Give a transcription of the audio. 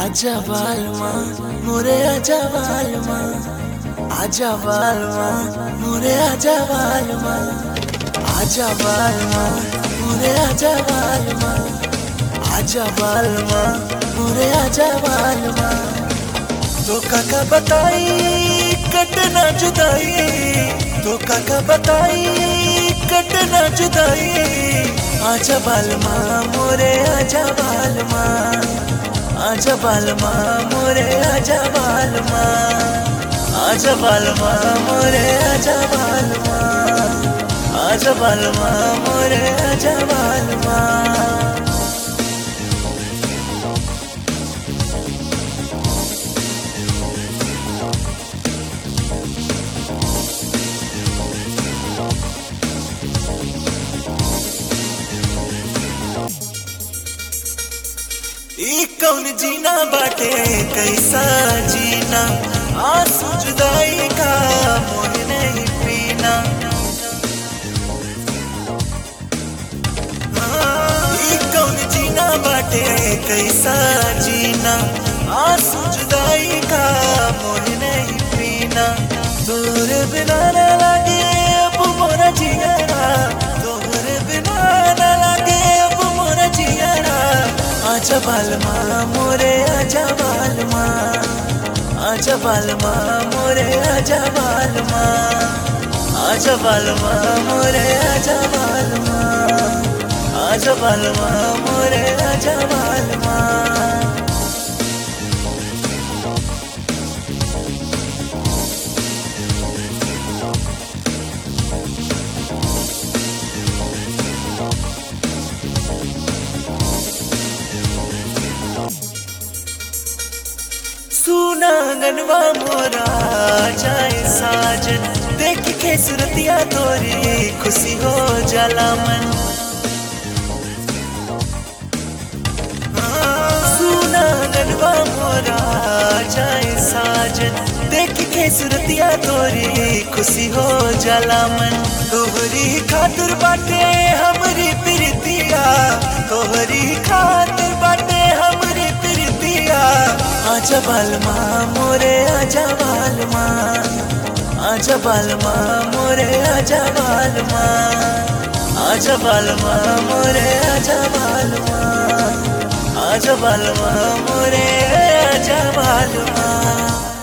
आजा बालमा मोरे आजा बालमा आजा बालमा मोरे आजा बालमा आजा बालमा मोरे आजा बालमा आजा बालमा मोरे आजा बालमा तो काका बताई कटना जुदाई तो काका बताई कटना जुदाई आजा बालमा मोरे आजा बालमा आजा बालमा मोरे आजा बालमा आजा बालमा मोरे आजा बालमा आजा बालमा मोरे आजा बालमा ई कौन जीना बाटे कैसा जीना आंसू जुदाई का मोह नहीं पीना हाँ, ई कौन जीना बाटे कैसा जीना आंसू जुदाई का मोह नहीं पीना तोरे बिना न लगे अब मोरा जियरा तोरे बिना न लगे अब मोरा जियरा आजा बालमा मोरे आजा बालमा आजा बालमा मोरे आजा बालमा आजा बालमा मोरे आजा बालमा आजा बालमा मोरे आजा बालमा सुना गनवा मोरा जाए साजन देख के सुरतिया तोरी खुशी हो जाला मन सुना गनवा मोरा जाए साजन देख के सुरतिया तोरी खुशी हो जाला मन तोहरी खातिर बाटे हमरी प्रीतिया तोहरी खातिर बाटे हमरी प्रीतिया आजा बालमा मोरे आजा बालमा आजा बालमा मोरे आजा बालमा आजा बालमा मोरे आजा बालमा आजा बालमा मोरे आजा बालमा